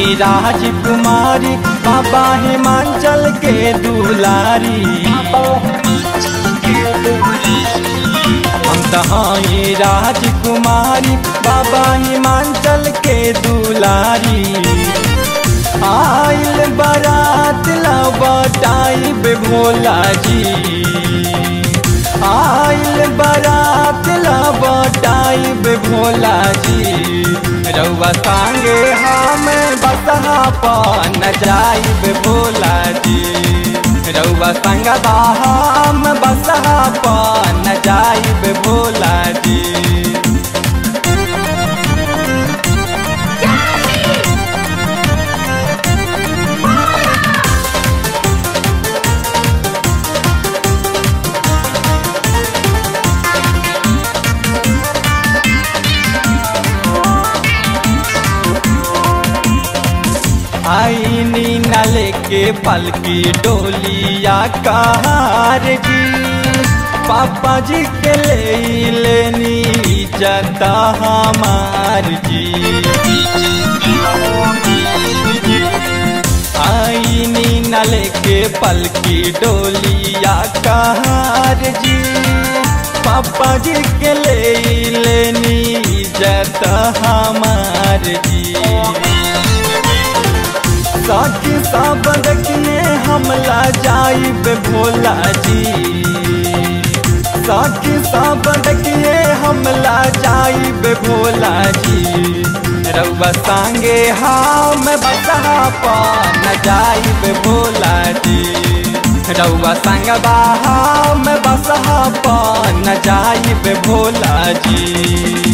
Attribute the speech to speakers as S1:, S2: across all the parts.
S1: हाई राजकुमारी बाबा हिमाचल के दुलारी हम तो हाई राजकुमारी बाबा हिमाचल के दुलारी आइल बारात लबटाई बे भोला जी आइल बारात लबटाई बे भोला जी रउआ संगे हम बसहा पान जाई बे भोला जी रउआ संग हम बसहा पान जाई बे भोला जी आईनी नले के पलकी डोलिया कार जी पापा जी के ले लेनी जता हमार जी आईनी नले के पलकी डोलिया कार जी पापा जी के ले लेनी जता हमार जी साथी सब देखने हमला जाइब भोला जी साथी सब देखने हमला जाइब भोला जी रउआ संगे हम बसहा पान जाइब भोला जी रउआ संग हम बसहा पान जाइब भोला जी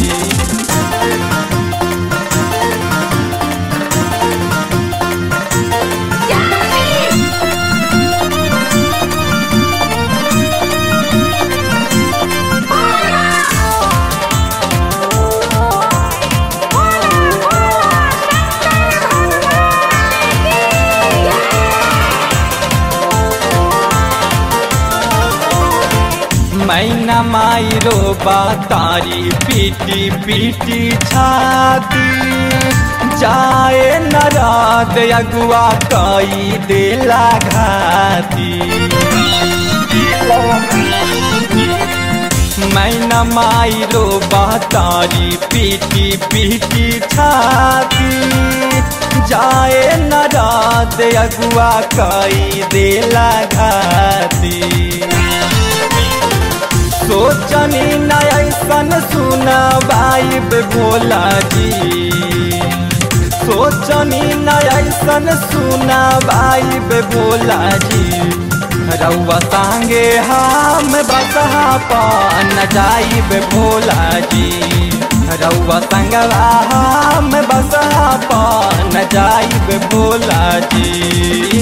S1: मैना माई रो तारी पीटी पीटी छाती जाए नराद अगुआ कई देला घाती मैना माई रो तारी पीटी पीटी छाती जाए नराद अगुआ कई देला घाती सोचनी नयसन सुनवाइब भोला जी सोचनी नयसन सुनवाइब भोला जी रउआ संगे हम बसहा पान जाइब भोला जी रउआ संगवा हम बसहा पान जाइब भोला जी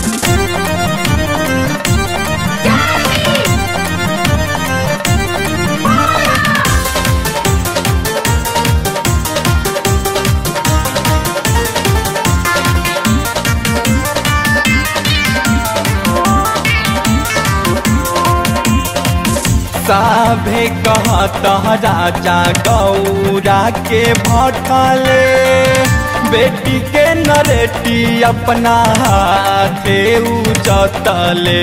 S1: सभे कहता राजा गौरा के भटले बेटी के नरेटी अपना हाथे उचतले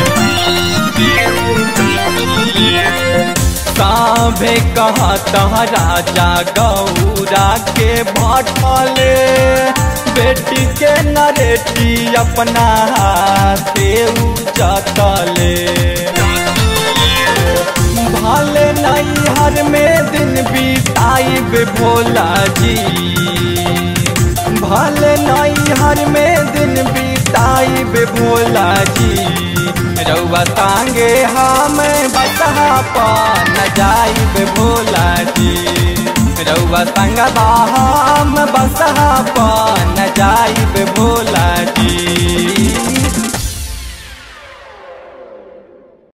S1: सभे कहता राजा गौरा के भटले बेटी के नरेटी अपना हाथे उचतले भाले नैहर में दिन बीताइब भोला जी भाले नैहर में दिन बीताइब भोला जी रउआ तांगे हम बसहा पान जाइब भोला जी रउआ संगवा हम बसहा पान जाइब भोला जी